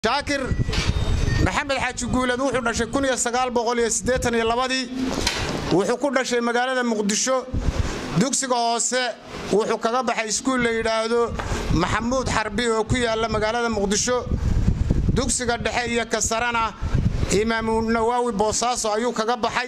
shaakir maxamed xaaji guuled wuxuu dhashay ii wuxuu ku dhashay magaalada muqdisho dugsiga hoose wuxuu kaga baxay iskuul la yidhaahdo maxamuud xarbi oo ku yaala magaalada muqdisho dugsiga dhexe iyo kasarana imaamu nawaawi boosaaso ayuu kaga baxay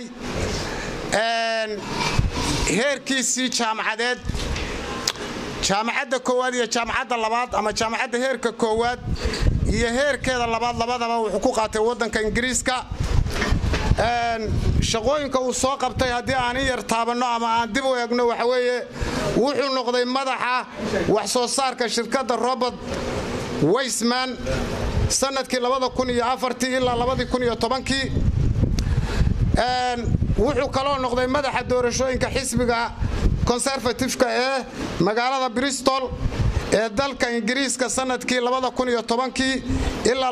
heerkiisii jaamacadeed jaamacadda koowaad iyo jaamacadda labaad ama jaamacadda heerka koowaad iyo heerkeeda labaad labadaba wuxuu ku qaatay waddanka ingiriiska shaqooyinka uu soo qabtay haddii aan in yar taabanno ama aan dib u eegno waxa weeye wuxuu noqday madaxa wax soo saarka shirkadda robert weysman sannadkii ilaa wuxuu kaloo noqday madaxa doorashooyinka xisbiga conservatifka ee magaalada bristol ee dalka ingiriiska sannadkii ilaa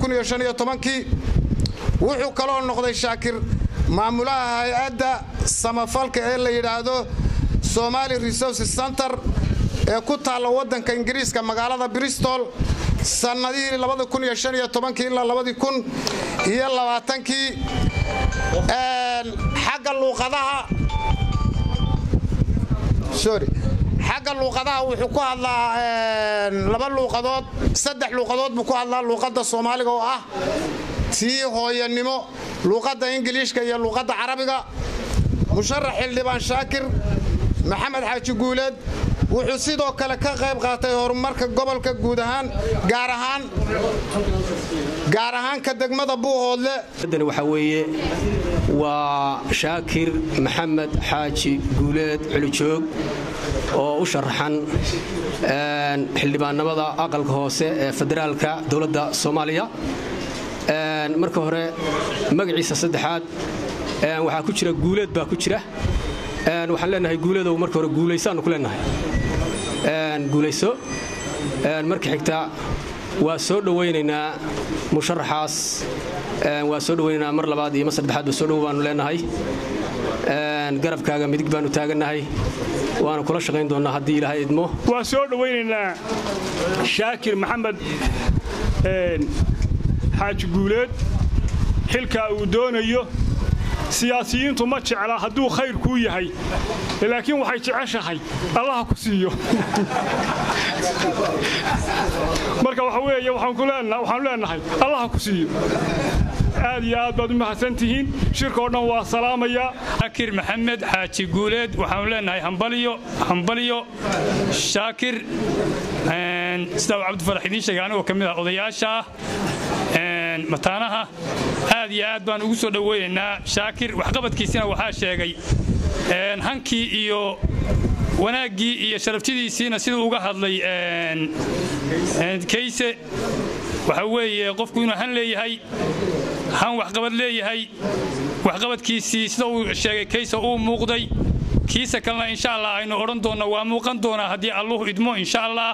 wuxuu kaloo noqday shaakir maamulaha hay-adda samafalka ee la yidhaahdo somali resources center ee ku taalla waddanka ingiriiska magaalada bristol sannadihii ilaa kii xagga luuqadaha sorry xagga luuqadaha wuxuu ku hadlaa laba luuqadood saddex luuqadood buu ku hadlaa luuqadda soomaaliga oo ah tii hooyanimo luuqadda ingiliishka iyo luuqadda carabiga musharax xildhibaan shaakir maxamed xaaji guuleed wuxuu sidoo kale ka qayb qaatay horumarka gobolka guud ahaan gaar ahaan gaar ahaan ka degmada buuhoodle waxaa weeye waa shaakir maxamed xaaji guuleed culijoog oo u sharaxan xildhibaannimada aqalka hoose ee federaalka dowladda soomaaliya marka hore magaciisa saddexaad waxaa ku jira guuleed baa ku jira waxaan leenahay guuleedow marka hore guulaysaannu ku leenahay guulayso marka xigta waa soo dhowaynaynaa musharaxaas waa soo dhowaynaynaa mar labaad iyo mar saddexaadba soo dhow baannu leenahay garabkaaga midig baannu taagannahay waana kula shaqayn doonnaa haddii ilaahay idmo waan soo dhowaynaynaa shaakir maxamed xaaji guuleed xilkaa uu doonayo siyaasiyiintu ma jecla hadduu khayr kuu yahay laakiin waxay jeceshahay allaha ku siiyo marka waxa weeye waxaanu leenahay allaha ku siiyo aad iyo aad baad u mahadsantihiin shirka oo dhan waa salaamayaa shaakir maxamed xaaji guuleed waxaanu leenahay hambaliyo hambaliyo shaakir sidaa uu cabdifarax idiin sheegay anigoo ka mid ah odayaasha ah mataanaha aad iyo aad baan ugu soo dhoweynaynaa shaakir waxqabadkiisina waxaa sheegay hankii iyo wanaaggii iyo sharaftidiisiina siduu uga hadlay kayse waxa weeye qofku inuu han leeyahay han waxqabad leeyahay waxqabadkiisii sida uu sheegay kayse uu muuqday kiisa kalena insha allah aynu odhan doonna waa muuqan doonaa haddii alluhu idmo insha allah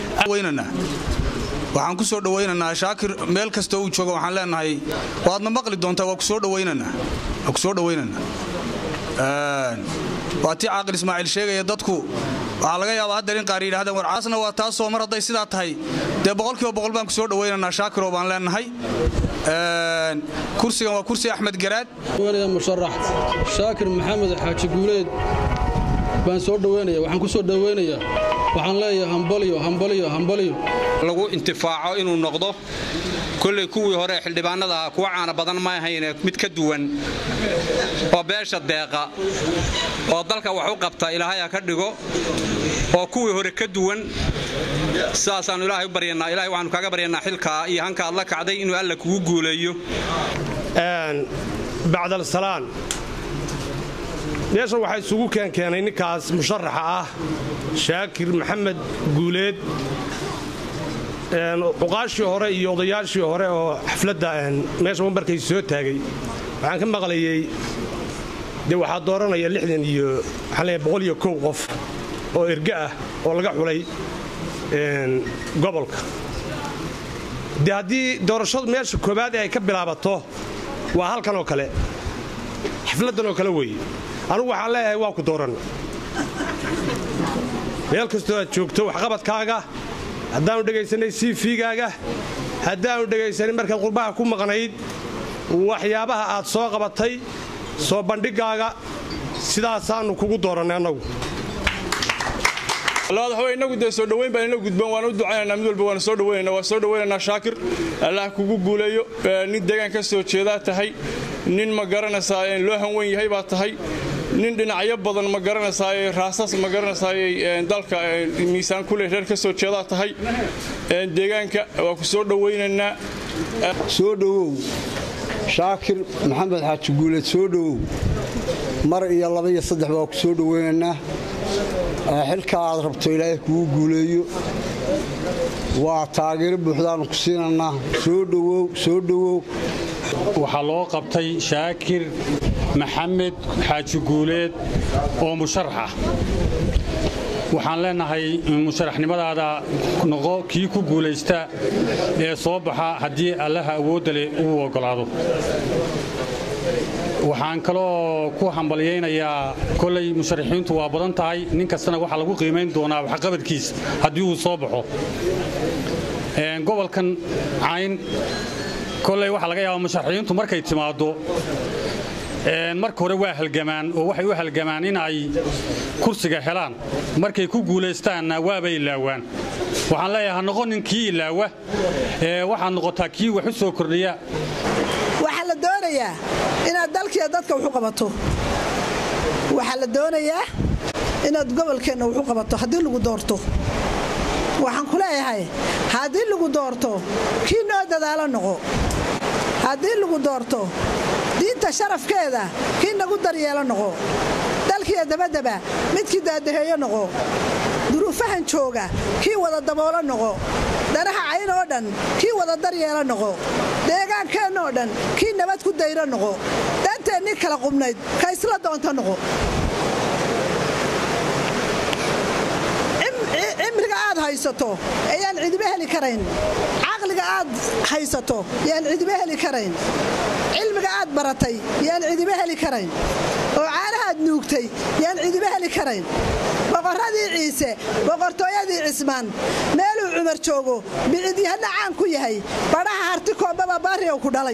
waxaan ku soo dhowaynaynaa shaakir meel kasta uu joogo waxaan leenahay waadna maqli doontaa waa kusoo dhowaynaynaa waa kusoo dhowaynaynaa waa tii caaqil ismaaciil sheegaya dadku waxaa laga yaabaa haddar in qaar yidhahdeen war caasna waa taasoo mar hadday sidaa tahay dee boqolkiiba boqol baan kusoo dhowaynaynaa shaakiroo baan leenahay kursigan waa kursi axmed garaad musharax shaakir maxamed xaaji guuleed baan soo dhowaynaya waxaan ku soo dhowaynayaa waxaan leeyahay hambalyo hambalyo hambalyo lagu intifaaco inuu noqdo kolley kuwii hore xildhibaanada ahaa kuwa caana badan ma ahayne mid ka duwan oo beesha deeqa oo dalka wax u qabta ilaahay ha ka dhigo oo kuwii hore ka duwan sidaasaannu ilaahay u baryanaa ilahay waxaanu kaaga baryanaa xilkaa iyo hanka aad la kacday inuu alla kugu guuleeyo bacdalsalaan meeshan waxaa isugu keenkeenay ninkaas musharaxa ah shaakir maxamed guuleed cuqaashii hore iyo odayaashii hore oo xafladda meesha mambarkay soo taagay waxaan ka maqlayey dee waxaa dooranaya lixdan iyo waxaan leeyahay boqol iyo kow qof oo erge ah oo laga xulay gobolka dee haddii doorashadu meesha koowaad ee ay ka bilaabato waa halkan oo kale xafladdan oo kale weeye anugu waxaan leeyahay waa ku dooran meel kastoo aad joogto waxqabadkaaga haddaanu dhegaysanay cv-gaaga haddaannu dhegaysanin markaad qurbaha ku maqnayd waxyaabaha aad soo qabatay soo bandhigaaga sidaasaannu kugu doorannay annagu labaad waxa inagu dee soo dhoweyn baan ina gudboon waan u ducaynaynaa mid walba waana soo dhoweynayna waan soo dhoweynaynaa shaakir allah kugu guuleeyo nin deegaan ka soo jeedaa tahay nin ma garanaysaa loo hanwen yahay baa tahay nin dhinacyo badan ma garanaysaay raasas ma garanaysaay dalka miisaan kule reer ka soo jeedaa tahay deegaanka waa ku soo dhoweynaynaa soo dhowow shaakir maxamed xaaji guuleed soo dhowow mar iyo laba iyo saddex baa ku soo dhoweynaynaa xilka aad rabto ilaahay kugu guuleeyo waa taageero buuxdaannu ku siinannaa soo dhowow soo dhowow waxaa loo qabtay shaakir maxamed xaaji guuleed oo musharax ah waxaan leenahay musharaxnimadaada noqo kii ku guulaysta ee soo baxa haddii allaha awoodda leh uu oggolaado waxaan kaloo ku hambalyaynayaa kolay musharaxiintu waa badan tahay nin kastana waxaa lagu qiimayn doonaa waxqabadkiis haddii uu soo baxo gobolkan cayn koley waxaa laga yaabaa musharaxiintu markay timaaddo marka hore waa halgamaan oo waxay u halgamaan in ay kursiga helaan markay ku guulaystaanna waabay ilaawaan waxaan leeyahay ha noqonin kii ilaawa waxaad noqotaa kii wax u soo kordhiya waxaa la doonayaa inaad dalkiiyo dadka waxu qabato waxaa la doonayaa inaad gobolkeenna waxu qabato haddii lagu doorto waxaan ku leeyahay haddii lagu doorto kii noo dadaalo noqo haddii lagu doorto diinta sharafkeeda kii nagu daryeelo noqo dalkiiyo dabadaba midkii daadaheeyo noqo duruufahan jooga kii wada daboolo noqo danaha cayn oo dhan kii wada daryeelo noqo deegaankeennaoo dhan kii nabad ku dayro noqo danteennii kala qubnayd ka isla doonto noqo cimriga aad haysato ayaan cidiba heli karayn caqliga aad haysato yaan cidiba heli karayn cilmiga aad baratay yaan cidiba heli karayn oo caanahaad nuugtay yaan cidiba heli karayn boqorradii ciise boqortooyadii cismaan meeluu cumar joogo bicidyahana caan ku yahay badhaha harti koobbaba baariyow ku dhalay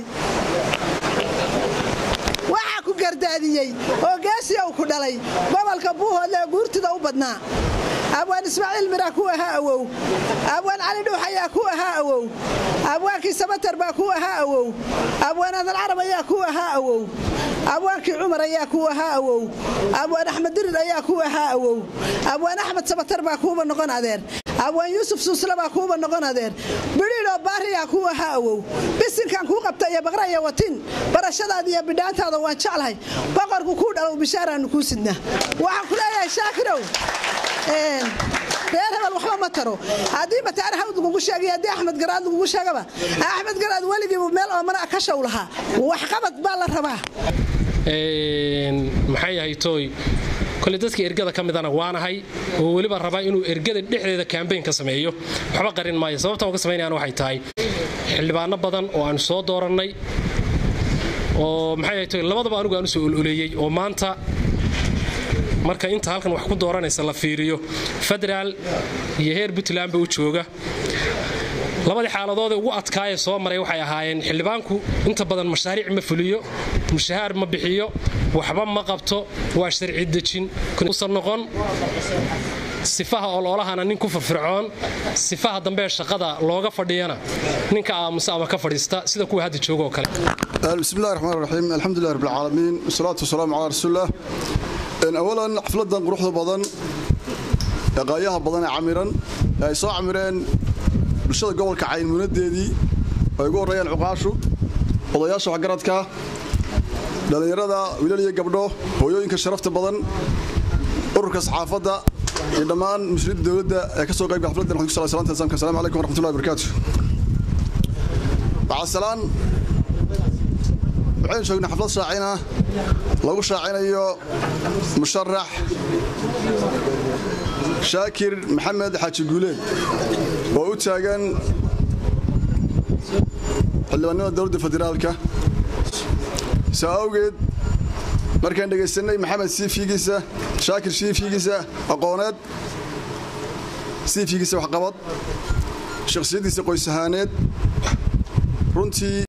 waxaa ku gardaadiyey oo geesiyow ku dhalay gobolka buuhoodle ee guurtida u badnaa abwaan ismaaciil miraa ku ahaa awow abwaan cali dhuux ayaa ku ahaa awow abwaankii sabatar baa ku ahaa awow abwaan adan carab ayaa ku ahaa awow abwaankii cumar ayaa ku ahaa awow abwaan axmed dirir ayaa ku ahaa awow abwaan axmed sabatar baa kuuba noqon adeer abwaan yuusuf suusle baa kuuba noqon adeer bidhiidoo baariyaa ku ahaa awow bisinkan kuu qabta iyo baqra iyo watin barashadaada iyo bidhaantaada waan jeclahay boqorku kuu dhalow bishaaraannu kuu sidnaa waxaan ku leeyahay shaakirow reer hebel waxba ma taro haddii mataare hawd lagugu sheegay haddii axmed garaad lagugu sheegaba axmed garaad weligiibu meel oomana ka show lahaa waxqabad baa la rabaa maxay ahay tooy kole dadka ergada ka midana waanahay oo weliba rabaa inuu ergada dhexdeeda kambayn ka sameeyo waxba qarin maayo sababtaan uga samaynayaan waxay tahay xildhibaano badan oo aanu soo doorannay oo maxay ahay tooy labadaba anugu aan u soo ololeeyey oo maanta marka inta halkan wax ku dooranaysa la fiiriyo federaal iyo heer puntlandba u jooga labadii xaaladoodee ugu adkaayee soo maray waxay ahaayeen xildhibaanku inta badan mashaariic ma fuliyo mushahaar ma bixiyo waxba ma qabto waa sharci dejin usan noqon sifaha oloolahana nin ku firfircoon sifaha dambee shaqada looga fadhiyana ninka aamusa ama ka fadhiista sida kuwa hadda jooga oo kale bismillahi raxmaan raxiim alxamdulilah rabbilcaalamiin wasalaatu wasalaamu calaa rasuulilah awalan xafladan quruxda badan ee qaayaha badan ee camiran ee ay soo camireen bulshada gobolka caynmunadeedii ay ugu horreeyaan cuqaashu odayaasha waxgaradka dhallinyarada wiilal iyo gabdho hooyooyinka sharafta badan ururka saxaafadda iyo dhammaan muslimiinta dowladda ee ka soo qaybga xafladdan waxaan ku salay salaanta islaamka assalamu calaykum waraxmatullahi wabarakaatu bacasalaan waxaynu joognay xaflad shaacina lagu shaacinayo musharax shaakir maxamed xaaji guuleed oo u taagan xildhibaannimada dowladda federaalka saa awgeed markaan dhegaysanay maxamed siifigiisa shaakir siifigiisa aqooneed siifigiisa waxqabad shakhsiyaddiisa qoys ahaaneed runtii